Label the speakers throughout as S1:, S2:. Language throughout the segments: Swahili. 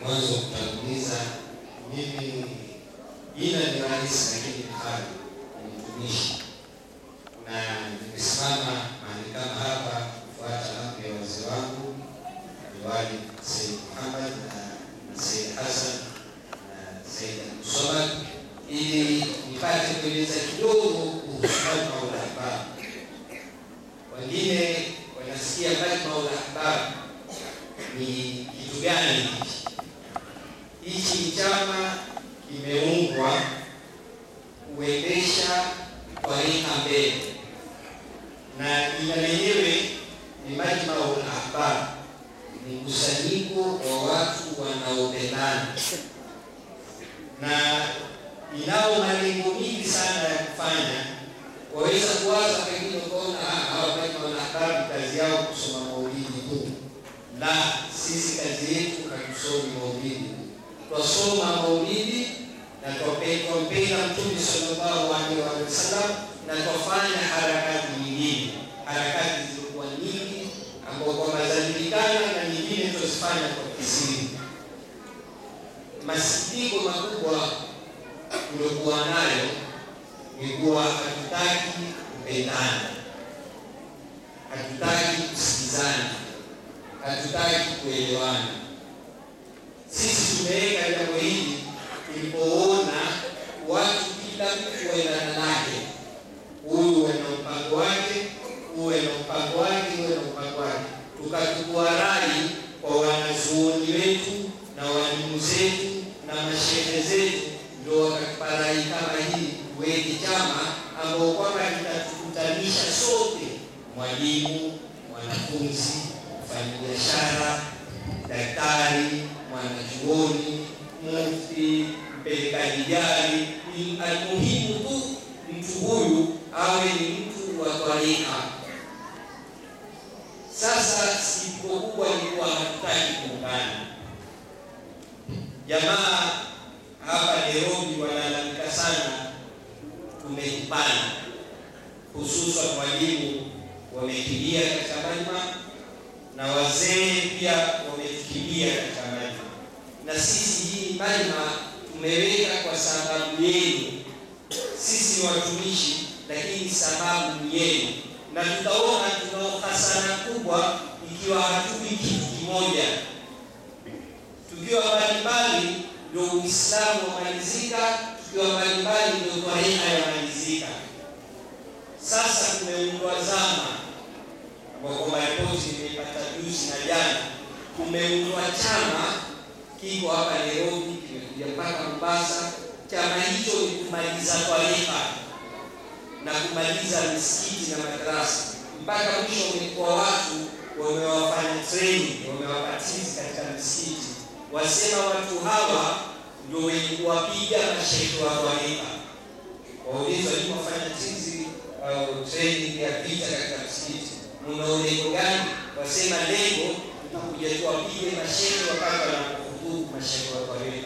S1: mwanzo kutanguliza, mimi jina ni rahisi, lakini mfano ni mtumishi, na nimesimama mahali kama hapa kufuata amri ya wazee wangu Liwali Said Muhammad na Said Hassan na Said Abdulswamad ili nipate kueleza kidogo kuhusu Majmaul Ahbab. Wengine wanasikia Majmaul Ahbab ni kitu gani hichi? Hichi ni chama kimeundwa kuendesha twarika mbele, na jina lenyewe ni Majmaul Ahbab, ni mkusanyiko wa watu wanaopendana na inao malengo mingi sana ya kufanya. Waweza kuwaza pengine ukaona hawa Majmaul Ahbab kazi yao kusoma maulidi tu. La, sisi kazi yetu hatusomi maulidi, twasoma maulidi na twampenda Mtume sallallahu alaihi wasallam na twafanya harakati nyingine, harakati zilizokuwa nyingi ambao kwamba zajulikana na nyingine twazifanya kwa kisiri. Masikitiko makubwa tuliokuwa nayo ni kuwa hatutaki kupendana, hatutaki kusikizana, hatutaki kuelewana. Sisi tumeweka jambo hili tulipoona watu kila mtu waendana lake, huyu wana mpango wake, huyu na mpango wake, huyu na mpango wake, tukachukua rai kwa wanazuoni wetu na walimu zetu na mashehe zetu, ndio wakatupa rai kama hii, tuweke chama ambao kwamba kitatukutanisha sote, mwalimu, mwanafunzi, mfanyabiashara, daktari, mwanachuoni, mufti, mpelekaji gari. Almuhimu tu mtu huyu awe ni mtu wa twarika. Sasa sikitiko kubwa ni kuwa hatutaki kuungana. Jamaa hapa Nairobi wanalalamika sana, tumekupana, hususan walimu wamekimbia katika Majma na wazee pia wamekimbia katika Majma, na sisi hii Majma tumeweka kwa sababu yenu. Sisi ni watumishi, lakini sababu ni yenu, na tutaona tunao hasara kubwa ikiwa hatui kitu kimoja tukiwa mbalimbali ndio Uislamu wamalizika, tukiwa mbalimbali ndio twarika yamalizika. Sasa kumeundwa zama ambao kwamba ripoti imeipata juzi na jana, kumeundwa chama kiko hapa Nairobi, kimekuja mpaka Mombasa. Chama hicho ni kumaliza twarika na kumaliza misikiti na madarasa, mpaka mwisho umekuwa watu wamewafanya training, wamewapatizi katika misikiti wasema watu hawa ndio wenye kuwapiga mashehe wa twarika. Waulizwa ni wafanya tizi au training ya vita katika msikiti, muna lengo gani? Wasema lengo tutakuja tuwapige mashehe wakati wanapohutubu mashehe wa twarika.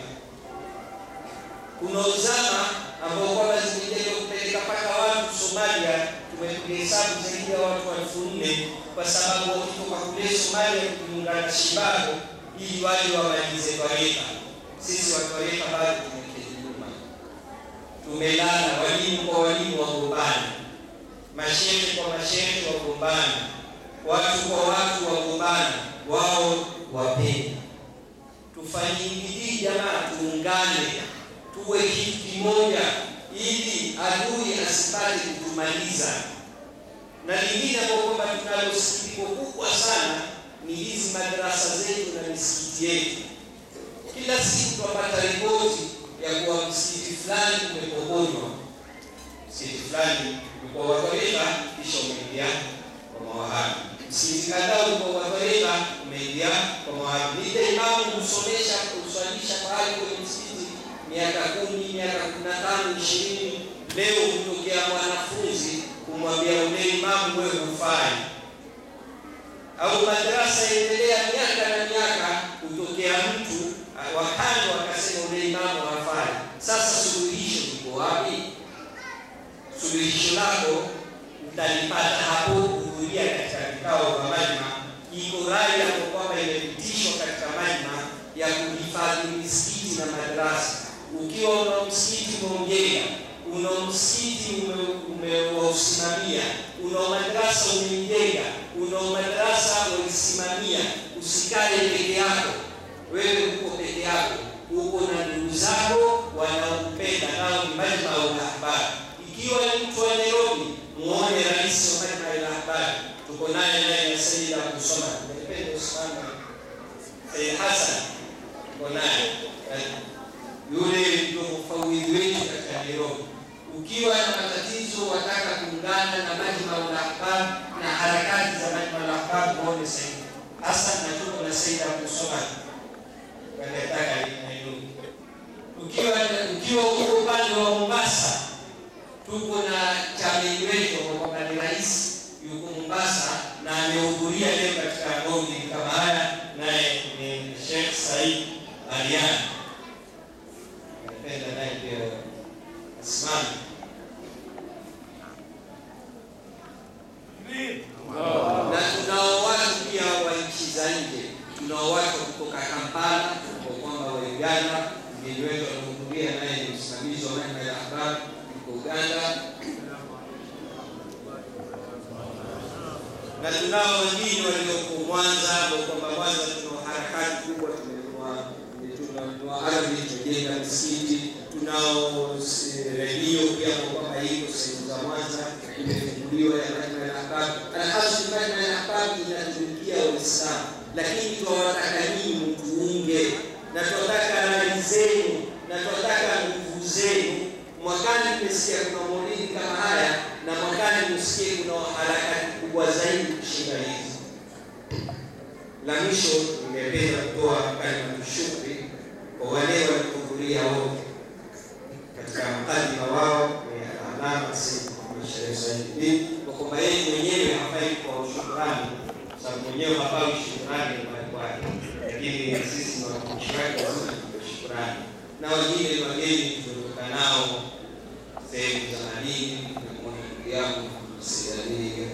S1: Kuna uzama ambao kwamba zimejaliwa kupeleka mpaka watu Somalia, tumepiga hesabu zaidi ya watu elfu nne kwa sababu wakitoka kule Somalia kujiunga na Shibago ili wale wamalize twarika. Sisi wa twarika bado tumeketi nyuma, tumelala. Walimu kwa walimu wagombana, mashehe kwa mashehe wagombana, watu kwa watu wagombana, wao wapenda. Tufanye bidii jamaa, tuungane, tuwe kitu kimoja, ili adui asipate kutumaliza. Na lingine ambao kwamba tunalo sikitiko kubwa sana ni hizi madarasa zetu na misikiti yetu. Kila siku tunapata ripoti ya kuwa msikiti fulani umepokonywa, msikiti fulani ulikuwa wa twarika kisha umeingia kwa mawahabi, msikiti kadhaa ulikuwa wa twarika umeingia kwa mawahabi. Nile imamu husomesha kuswalisha pahali kwenye msikiti miaka kumi, miaka kumi na tano, ishirini. Leo hutokea mwanafunzi kumwambia ule imamu, wewe hufai au madarasa yaendelea miaka na miaka, kutokea mtu wakando akasema ule imamu hafai. Sasa suluhisho liko wapi? Suluhisho lako utalipata hapo kuhudhuria katika vikao vya Majma. Iko rai hapo kwamba imepitishwa katika Majma ya kuhifadhi na madarasa. Ukiwa una msikiti umeujenga, una msikiti umeusimamia, una madarasa umeijenga, una madarasa ulisimamia, usikae peke yako. Wewe uko peke yako, uko na ndugu zako wanaokupenda, nao ni Majma al-Ahbab. Ikiwa ni mtu wa Nairobi, muone rais wa Majma al-Ahbab, tuko naye naye na Sayyid Abdul Samad, ningependa usimame Sayyid Hassan, tuko naye yule ndio mfawidhi wetu katika Nairobi. Ukiwa na matatizo, wataka kuungana na Majma al-Ahbab na harakati za Majma al-Ahbab, muone Sayyid Hassan na tuko na Sayyid Abdul Samad wanataka Nairobi. Ukiwa ukiwa huko upande wa Mombasa, tuko na chameni wetu kwamba ni rais yuko Mombasa na amehudhuria leo katika maulidi kama haya, naye ni Sheikh Said Alian. Napenda naye pia asimame. Na tunao watu pia wa nchi za nje, tunao watu kutoka Kampala kwa kwamba wa Uganda, mgeni wetu anahudhuria, naye ni msimamizi wa Majma al-Ahbab yuko Uganda, na tunao wengine walioko Mwanza, kwa kwamba Mwanza tuna harakati kubwa, tunanunua ardhi, tumejenga misikiti, tunao redio pia kwa kwamba iko sehemu za Mwanza imefunguliwa ya Majma al-Ahbab. Alhamdulillah, Majma al-Ahbab inatumikia Waislamu, lakini tunawataka nyinyi mtuunge, na tunataka rai zenu, na tunataka nguvu zenu. Mwakani tumesikia kuna maulidi kama haya, na mwakani msikie kuna harakati kubwa zaidi kushinda hizi. La mwisho, nimependa kutoa kalimatu shukri kwa wale waliohudhuria wote katika mkadima wao ni alama Sayyid Muhammad Sharif Said kwa kwamba yeye mwenyewe hafai kwa shukrani, sababu mwenyewe hafai shukrani nyumbani kwake, lakini sisi ni watumishi wake, lazima tupe shukrani. Na wengine ni wageni tuliotoka nao sehemu za madini, na ndugu yangu Sayyid Ali